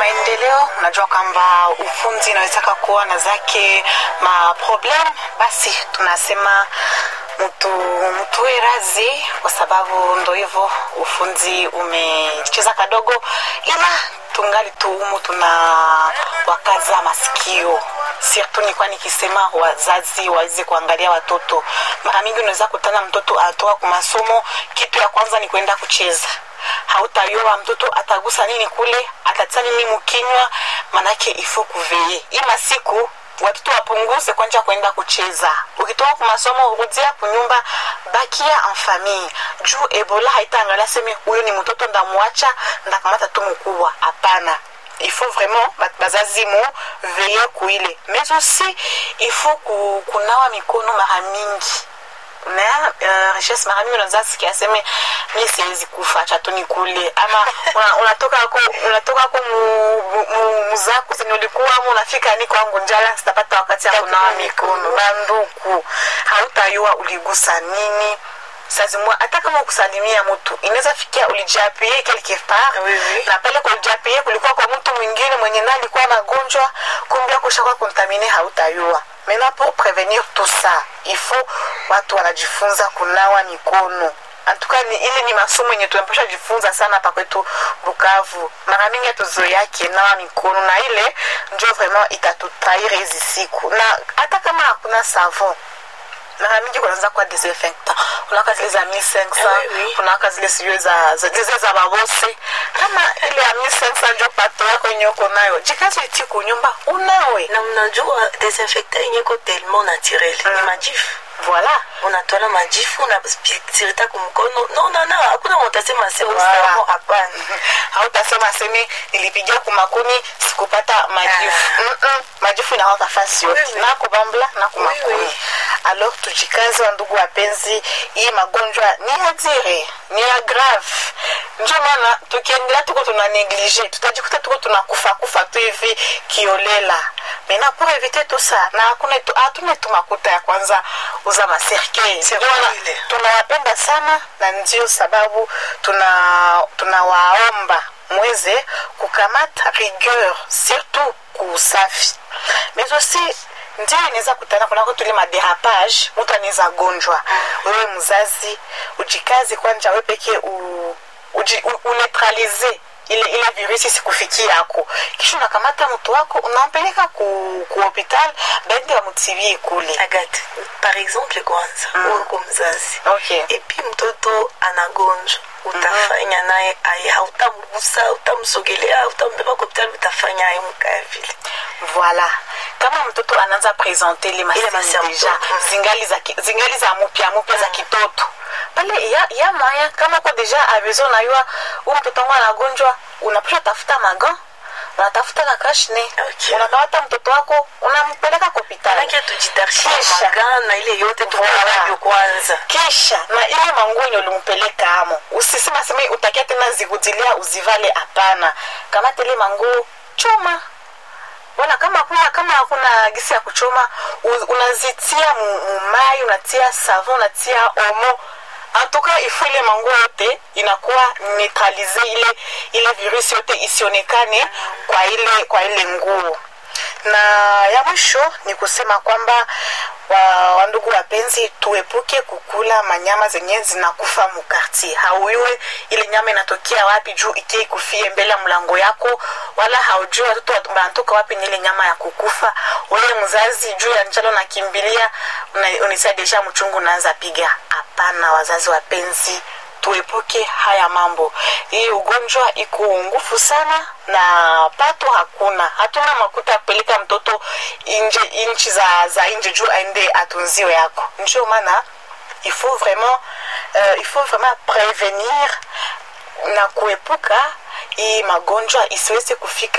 maendeleo. Unajua kwamba ufundi inawezaka kuwa na zake maproblem, basi tunasema mtu mtuwe razi, kwa sababu ndo hivyo ufundi umecheza kadogo, ila tungali tuumu tuna wakaza masikio surtout nilikuwa nikisema wazazi waweze kuangalia watoto. Mara mingi unaweza kutana mtoto atoka kwa masomo, kitu ya kwanza ni kwenda kucheza hautayoa mtoto atagusa nini kule, atatia nini mkinywa, manake ifo kuveye ima siku watoto wapunguze kwanja kwenda kucheza. Ukitoka kwa masomo rudia kunyumba, bakia en famille juu Ebola haitaangalia seme huyo ni mtoto ndamwacha ndakamata tu mkubwa. Hapana, il faut vraiment bazazi mu veye kuile, mais aussi il faut kunawa mikono mara mingi na uh, richesse mara mingi unaweza sikia aseme mi siwezi kufa acha tu nikule, ama unatoka ako unatoka ako muzako zenye ulikuwa ama unafika ni kwangu njala, sitapata wakati ya kunawa mikono. Banduku, hautayua uligusa nini sazimwa hata kama kusalimia mtu inaweza fikia ulijapie quelque part Oui, oui. na pale kwa ulijapie kulikuwa kwa mtu mwingine mwenye naye alikuwa magonjwa kumbe kushakuwa kontamine hautayua maintenant pour prévenir tout ça il faut watu wanajifunza kunawa mikono antuka ni ile ni masomo yenye tunapasha jifunza sana hapa kwetu Bukavu. Mara mingi hatuzoeake nawa mikono, na ile ndio vraiment itatutaire hizi siku, na hata kama hakuna savon mara mingi kunaanza kuwa desinfectant kunaka zile za 1500 Oui, oui. kunaka zile sijui za za- zile za babose kama ile ya 1500 njo pato yako yenye uko nayo jikazi iti kunyumba unawe na mnajua desinfectant yenye iko tellement naturel ni majifu voilà unatwala majifu unasirita kumkono no no no hakuna mtasema sio Wow. savon hapana hautasema seme nilipigia kumakuni sikupata majifu Mm-mm. majifu inawaka fasi yote Oui, oui. na kubambla na kumakuni Oui, oui. alors tujikaze wa ndugu wapenzi hii magonjwa ni ya dire ni ya grave njo maana tukiendelea tuko tuna neglige tutajikuta tuko tunakufa kufa tu hivi kiolela mena pour éviter tout ça na hakuna tu- hatuna tu makuta ya kwanza uza maserkei C'est Ndio maana vile. tunawapenda sana na ndio sababu tuna tunawaomba mweze kukamata rigueur surtout kuusafi mais aussi ndio inaweza kutana kunako tuli maderapage mtu anaweza gonjwa wewe mzazi ujikazi kwanja we peke u, uji, u, unetralize ile ile virusi sikufikia yako kisha unakamata mtu wako unampeleka ku, ku hopital baende wamutibie kule agate par exemple kwanza Mm. uko mzazi okay. epi mtoto anagonjwa utafanya naye aye hautamgusa utamsogelea utambeba kopitali utafanya aye mkaya vile voilà kama mtoto anaanza presente ile Ile masini masymptome. deja Mm. zingali za, ki- zingali za mupya mupya za kitoto pale ya, ya maya kama ko deja abezo nayua u mtoto wangu anagonjwa unapasha tafuta magan unatafuta na kashne Okay. unakamata mtoto wako unampeleka kwa hospitali manake tujitarishie Kisha. magana na ile yote Voilà. tukaavyo kwanza kisha na ile manguo yenye ulimpeleka amo usisema sema utakia tena zikudilia uzivale hapana kamata ile manguo choma bona kama hakuna kama hakuna gisi ya kuchoma u- unazitia mu- mumai unatia savon unatia omo antuka ifo ile manguo yote inakuwa neutralize ile ile virusi yote isionekane kwa ile kwa ile nguo na ya mwisho ni kusema kwamba wa, wandugu wapenzi tuepuke kukula manyama zenye zinakufa mukartier hauyue ile nyama inatokea wapi juu ikie ikufie mbele ya mlango yako wala haujui watoto wat- wanatoka wapi ni ile nyama ya kukufa wewe mzazi juu ya njalo nakimbilia una- unisia deja mchungu unaanza piga hapana wazazi wapenzi tuepuke haya mambo hii ugonjwa iko ngufu sana na pato hakuna hatuna makuta ya kupeleka mtoto nje nchi za, za nje juu aende atunziwe yako ndio maana il faut vraiment euh, il faut vraiment prévenir na kuepuka hii magonjwa isiweze kufika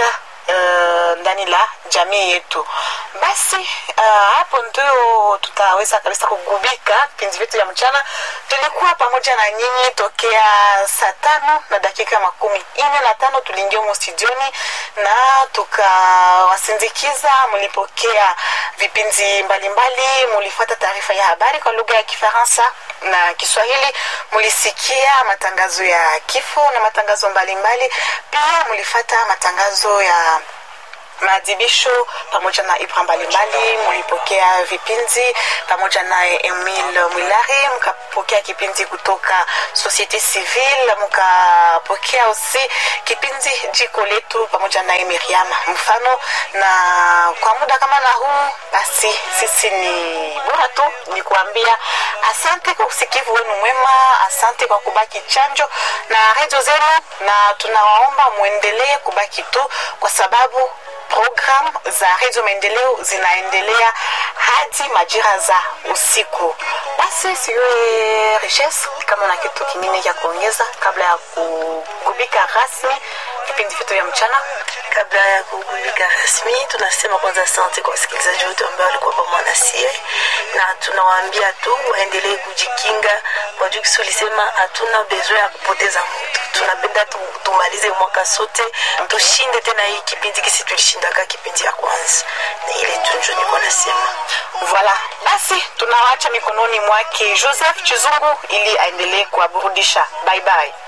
uh, ndani la jamii yetu basi uh, hapo ndio tutaweza kabisa kugubika vipindi vyetu vya mchana tulikuwa pamoja na nyinyi tokea saa tano na dakika makumi ine na tano tuliingia humo studioni na tukawasindikiza mlipokea vipindi mbalimbali mulifata taarifa ya habari kwa lugha ya kifaransa na kiswahili mulisikia matangazo ya kifo na matangazo mbalimbali pia mulifata matangazo ya maadhibisho pamoja na ibra mbalimbali mulipokea vipindi pamoja naye emil mwilari mkapokea kipindi kutoka societe civile mkapokea usi kipindi jiko letu pamoja naye miriam mfano na kwa muda kama na huu basi sisi ni bora tu ni kuambia asante kwa usikivu wenu mwema asante kwa kubaki chanjo na redio zenu na tunawaomba mwendelee kubaki tu kwa sababu program za redio maendeleo zinaendelea hadi majira za usiku basi siwe riches kama na kitu kingine cha kuongeza kabla ya kugubika rasmi vipindi vyetu vya mchana kabla ya kugubika rasmi tunasema kwanza asante kwa wasikilizaji wote ambao walikuwa pamoja na sie na tunawaambia tu waendelee kujikinga kwa juu kisi ulisema hatuna besoin ya kupoteza mtu tunapenda tu, tumalize mwaka sote tushinde tena hii kipindi kisi tulishindaka kipindi ya kwanza na ile tunjo niko nasema voilà basi tunawacha mikononi mwake joseph chizungu ili aendelee kuwaburudisha bye bye